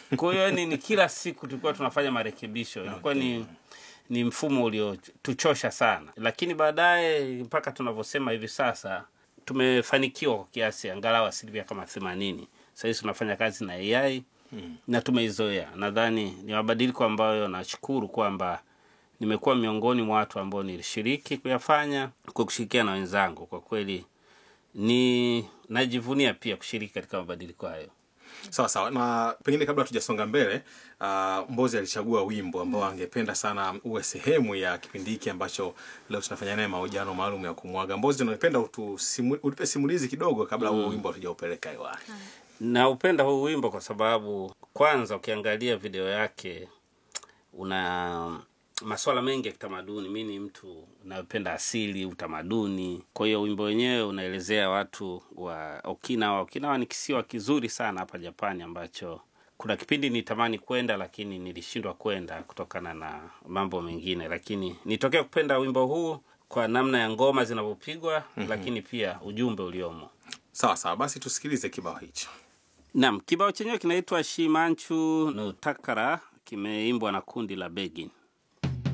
kwa hiyo yani ni kila siku tulikuwa tunafanya marekebisho ilikuwa ni ni mfumo uliotuchosha sana lakini baadaye mpaka tunavyosema hivi sasa tumefanikiwa kwa kiasi angalau asilimia kama themanini sahizi tunafanya kazi na ai hmm. na tumeizoea nadhani ni mabadiliko ambayo nashukuru kwamba nimekuwa miongoni mwa watu ambao nilishiriki kuyafanya kwa kushirikiana na wenzangu kwa kweli ni najivunia pia kushiriki katika mabadiliko hayo sawa sawa na pengine kabla tujasonga mbele uh, mbozi alichagua wimbo ambao angependa sana uwe sehemu ya kipindi hiki ambacho leo tunafanya naye mahojiano maalum ya kumwaga mbozi unapenda utusimu, utupe simulizi kidogo kabla huo wimbo hatujaupeleka hewani naupenda huu wimbo kwa sababu kwanza ukiangalia video yake una maswala mengi ya kitamaduni mi ni mtu unayopenda asili utamaduni kwa hiyo wimbo wenyewe unaelezea watu wa okinawa okinawa ni kisiwa kizuri sana hapa japani ambacho kuna kipindi nitamani kwenda lakini nilishindwa kwenda kutokana na mambo mengine lakini nitokea kupenda wimbo huu kwa namna ya ngoma zinavyopigwa mm-hmm. lakini pia ujumbe uliomo sawa sawa basi tusikilize kibao hicho Naam, kibao chenyewe kinaitwa Shimanchu no Takara, kimeimbwa na kundi la Begin.